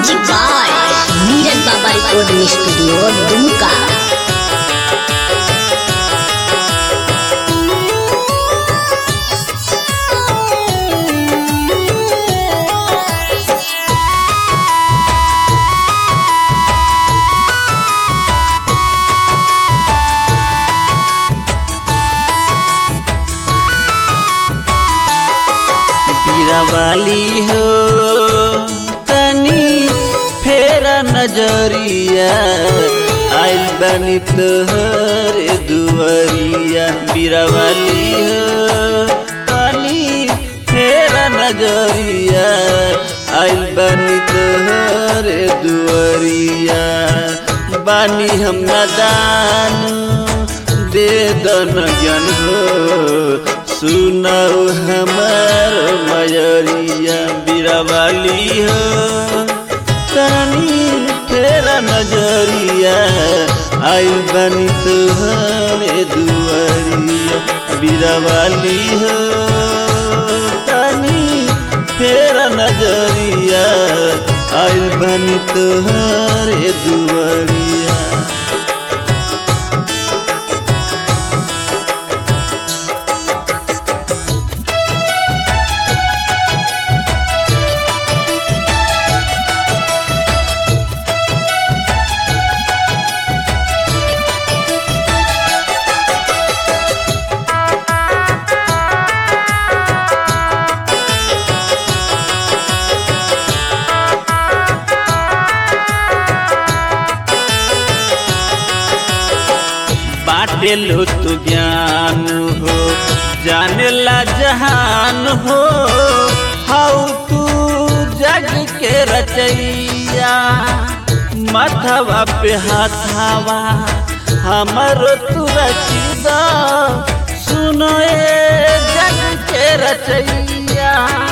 music by Neeraj बाबा recording studio Dumka बीरावाली हो तनी फेरा नजरिया आइल बनी तोहर दुआरिया बीरावाली हो तनी फेरा नजरिया आइल बनी तोहर दुआरिया बानी हम नदान दे दन ज्ञान हो सुनाओ हमार मयरिया बीरावाली हो तनी तेरा नजरिया आई बनी तुहरे दुआरिया बीरावाली हो तनी तेरा नजरिया आई बनी तुहरे दुआरिया बाटे लो तू ज्ञान हो जाने ला जहान हो हाउ तू जग के रचैया माथवा पे हाथावा हमरो तू रचिदा सुनो ए जग के रचैया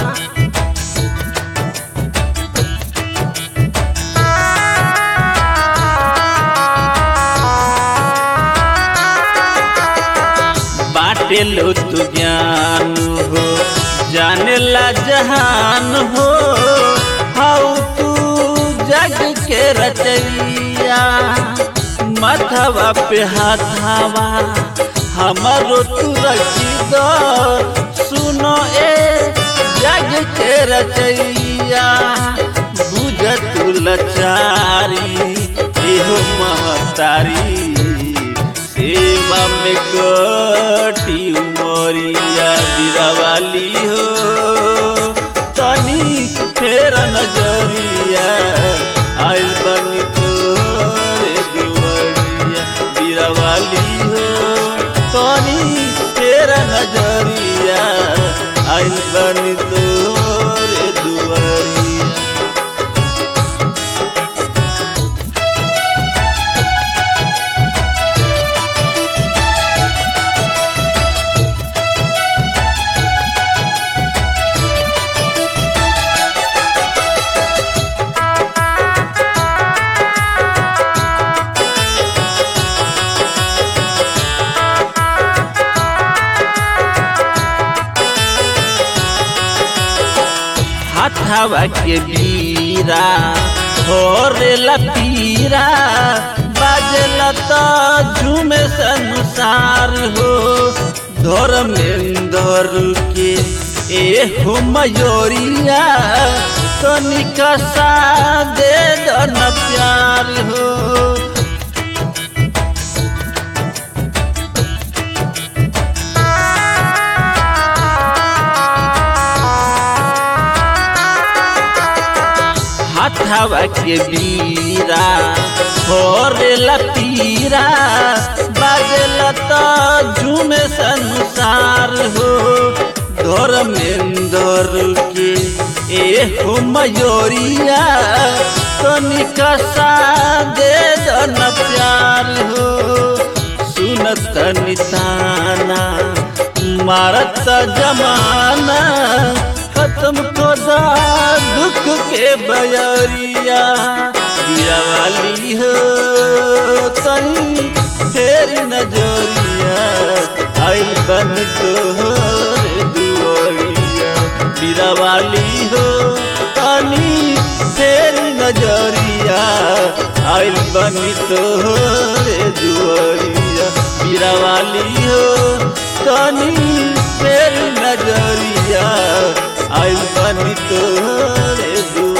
बाटे लो तू ज्ञान हो जाने ला जहान हो हाउ तू जग के रचैया माथवा पे हाथावा हमारो तू रखी दो सुनो ए जग के रचैया बुझ तू लचारी एहो महतारी सेवा में कटी उमरिया बिरावाली हो तनी फेर नजरिया आइल बनी तोरे दुआरिया बिरावाली हो तनी फेर नजरिया आइल बनी तोरे दुआरिया हाथावा के बीरा होरेला पीरा बाजला तो झूमे संसार हो धर्मेंद्र के ए हो मयोरिया तो निकसा दे दो न प्यार हो हाथावा के बीरा होरेला पीरा बाजला तो झूमे संसार हो धर्मेंद्र के ए हो मयोरिया तो निकसा दे दो न प्यार हो सुनत निताना मारत जमाना खत्म को दा दुख के बयरिया दिया वाली हो तनी तेरी नजरिया आइल बन तोहर दुआरिया बीरा वाली हो तनी फेर नजरिया आइल बनी तोहरे दुआरिया बीरावाली हो तनी फेर नजरिया आइल बनी तोहरे दुआरिया